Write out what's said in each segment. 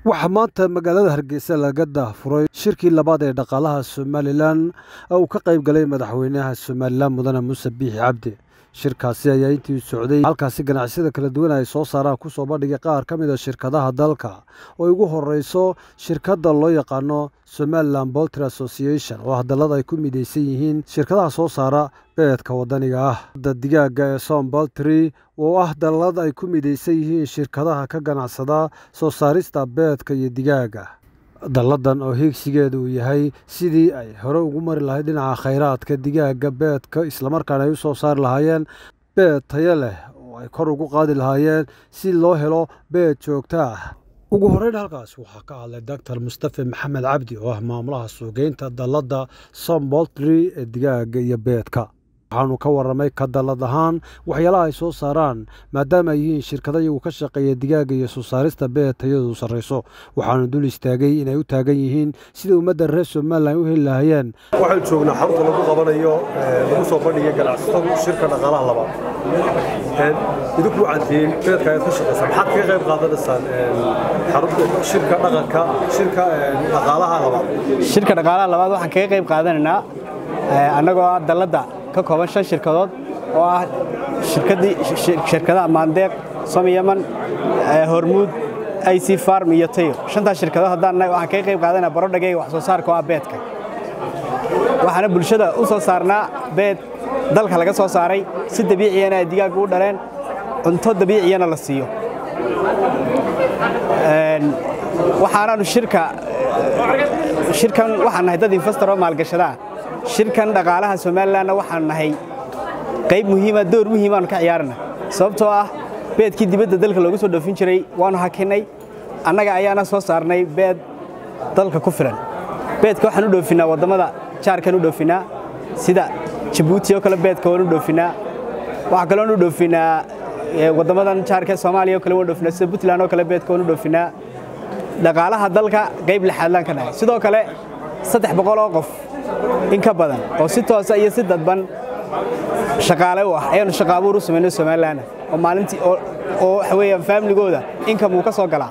waxaa maanta magaalada hargeysa laga daahfuray shirkii labaad ee dhaqaalaha somalilan oo uu ka qayb galay madaxweynaha somalilan mudane muuse biixi cabdi shirkaasi ayaa intii socday halkaasi ganacsiyada kala duwan ay soo saaraan kusoo bandhigay qaar ka mid a shirkadaha dalka oo ugu horeyso shirkadda loo yaqaano somalilan boltry association oo hadallada ay ku midaysan yihiin shirkadaha soo saara beedka waddaniga ah da digaaga ee som boltry oo ah dallad ay ku midaysan yihiin shirkadaha ka ganacsada soo saarista beedka iyo digaaga dalladan oo hiigsigeeda uu yahay sidii ay hore ugu mari lahayd dhinaca khayraadka digaaga beedka islamarkaana ay u soo saari lahaayeen beed tayo leh oo ay kor ugu qaadi lahaayeen si loo helo beed joogto ah ugu horreyn halkaas waxaa ka hadlay doctor mustafe maxamed cabdi oo ah maamulaha suugeynta dalladda som boltry ee digaaga iyo beedka waxaanu ka warramay ka dallad ahaan waxyaalaha ay soo saaraan maadaama ay yihiin shirkada iyagu ka shaqeeya digaaga iyo soo saarista beed tayadu sarrayso waxaanu dul istaagay inay u taagan yihiin sida ummadda reer somalilan u heli lahaayeen waxaan joognaa xarunta lagu qabanayo lagu soo bandhigay ganacsatadu shirka dhaqaalaha labaad idinku cantiin beedka ayaad ka shaqaysaa maxaad kaga qayb qaadanaysaan xarunta shirka dhaqanka shirka dhaqaalaha labaad shirka dhaqaalaha labaad waxaan kaga qayb qaadanaynaa annagoo ah dalladda ka kooban shan shirkadood oo ah shirkadaha maandeeq som yaman hormuud ic farm iyo tayo shantaas shirkadood haddaan waxaan kaga qayb qaadanaa barodhageyga wax soo saarka oo ah beedka waxaana bulshada u soo saarnaa beed dalka laga soo saaray si dabiiciyana ay digaagga u dhaleen cunto dabiiciyana la siiyo waxaanaanu shirka shirkan waxaan nahay dad investor oo maalgashadaa shirkan dhaqaalaha somalilanna waxaan nahay qayb muhiima door muhiimaanu ka ciyaarana sababtoo ah beedkii dibadda dalka loogu soo dhoofin jiray waanu hakinnay annaga ayaana soo saarnay beed dalka ku filan beedka waxaan u dhoofinnaa waddamada jaarkan u dhoofinnaa sida jabuuti oo kale beedka waan u dhoofinnaa waxaa kaloon u dhoofinnaa waddamadan jaarka soomaaliya oo kale waan dhoofinnaa sida puntland oo kale beedka waan u dhoofinnaa dhaqaalaha dalka qayb lixaadlaan ka nahay sidoo kale saddex boqol oo qof in ka badan oo si toosa iyo si dadban shaqaale u ah ayaanu shaqa abuur u samayno somalilan oo maalintii oo waxa weeyaan faamiligooda inkam uu ka soo galaa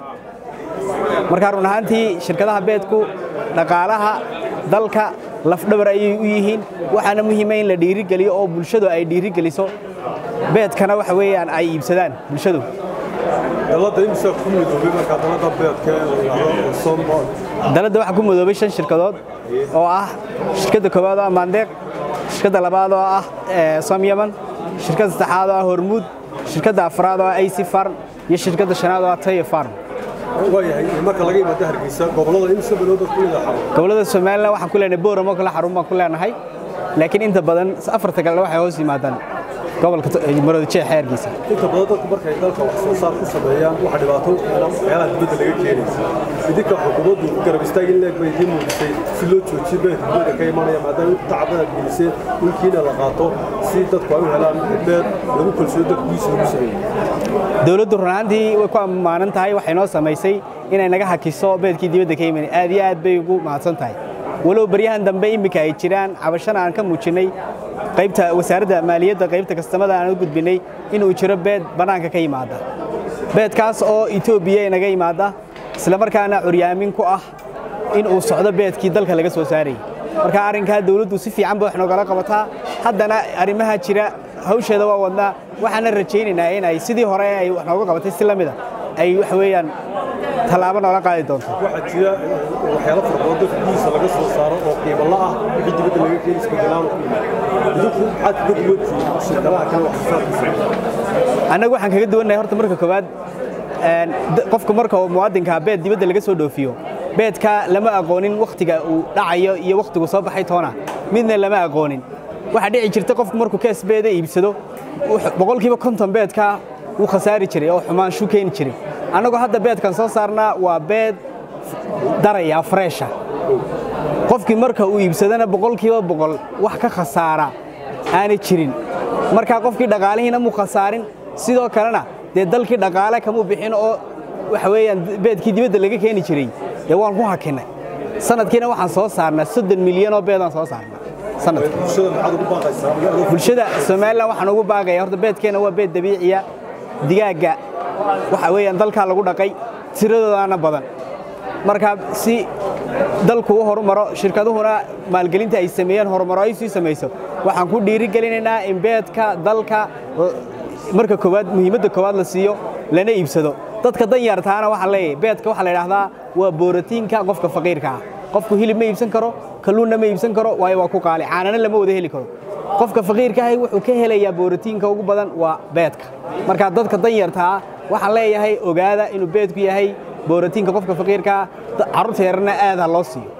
marka run ahaantii shirkadaha beedku dhaqaalaha dalka lafdhabar ayay u yihiin waxaana muhiima in la dhiirigeliyo oo bulshadu ay dhiirigeliso beedkana waxa weeyaan ay iibsadaan bulshadu dalladda imisa ku midoobay markaa dalladda beedka sombol dalladda waxaa ku midoobay shan shirkadood oo ah shirkadda koowaad oo ah maandeeq shirkadda labaad oo ah som yaman shirkadda saddexaad oo ah hormuud shirkadda afraad oo ah ic farm iyo shirkadda shanaad oo ah tayo farm waayahay marka laga yimaado hargeysa gobollada imisa bilowda ku mida xarun gobollada somalilan waxaan ku leenahay booramo kale xarun baan ku leenahay laakiin inta badan afarta kalena waxay hoos yimaadaan gobolka maroodijeexa hargeysa inta badan dadku markay dalka wax soo saar ku sameeyaan waxa dhibaato waxyaalaha dibadda laga keenaysa idinka xukuumaddu garab istaag in leeg bay idiin muujisay si loo joojiyo beedka dibadda ka imanaya maadaama inta tacabadaad geliseen dhulkiina la qaato si dadku ay u helaan beed lagu kalsooyo dadku gudiisa lagu sameeyo dowladdu run ahaantii way ku ammaanan tahay waxay noo samaysay inay naga hakiso beedkii dibadda ka imanay aad iyo aad bay ugu mahadsan tahay walow baryahan dambe iminka ay jiraan cabashana aan ka muujinnay qaybta wasaaradda maaliyadda qaybta kastamada aan u gudbinnay inuu jiro beed bannaanka ka yimaada beedkaas oo etoobiya inaga yimaada islamarkaana curyaamin ku ah in uu socdo beedkii dalka laga soo saarayay marka arrinkaa dawladdu si fiican bay wax noogala qabataa haddana arrimaha jira hawsheeda waa wadnaa waxaana rajaynaynaa in ay sidii hore ay wax nooga qabatay si la mida ay waxa weeyaan tallaabo noola qaadi doonto waxaa jira waxyaalo fara badan dadka gudiisa laga soo saaro oo qiimo la ah wixii dibadda laga keeni isbedelaan idinku maxaad kaga duwantihiin shirkadaha kale wax soo saarkiisa annagu waxaan kaga duwannahay horta marka koowaad qofka marka uu muwaadinka beed dibadda laga soo dhoofiyo beedka lama aqoonin wakhtiga uu dhacayo iyo wakhtigu soo baxay toona midna lama aqoonin waxaa dhici jirta qofku markuu kees beeda iibsado boqolkiiba konton beedka wuu khasaari jiray oo xumaanshu keeni jiray annagoo hadda beedkan soo saarnaa waa beed daraya freesha qofkii marka uu iibsadana boqolkiiba boqol wax ka khasaara aanay jirin markaa qofkii dhaqaalihiina muu khasaarin sidoo kalena dee dalkii dhaqaale kamuu bixin oo waxa weeyaan beedkii dibadda laga keeni jiray dee waan ku hakinnay sanadkiina waxaan soo saarnaa soddon milyan oo beedaan soo saarnaa sanadkii bulshada maxaad ugu baaqaysaa bulshada somalilan waxaan ugu baaqaya horta beedkeena waa beed dabiiciya digaagga waxa weeyaan dalkaa lagu dhaqay tiradoodaana badan marka si dalku u horumaro shirkaduhuna maalgelinta ay sameeyeen horumaro ay sii samayso waxaan ku dhiirigelinaynaa in beedka dalka marka koowaad muhiimadda koowaad la siiyo lana iibsado dadka danyartaana waxaan leeyahay beedka waxaa la idhaahdaa waa booratiin,ka qofka faqiirka ah qofku hilib ma iibsan karo kalluunna ma iibsan karo waayo waa ku qaali caanana lama wada heli karo qofka faqiirka ahi wuxuu ka helayaa booratiinka ugu badan waa beedka marka dadka danyartaa waxaan leeyahay ogaada inuu beedku yahay booratiinka qofka faqiirkaa carruurta yarana aad ha loo siiyo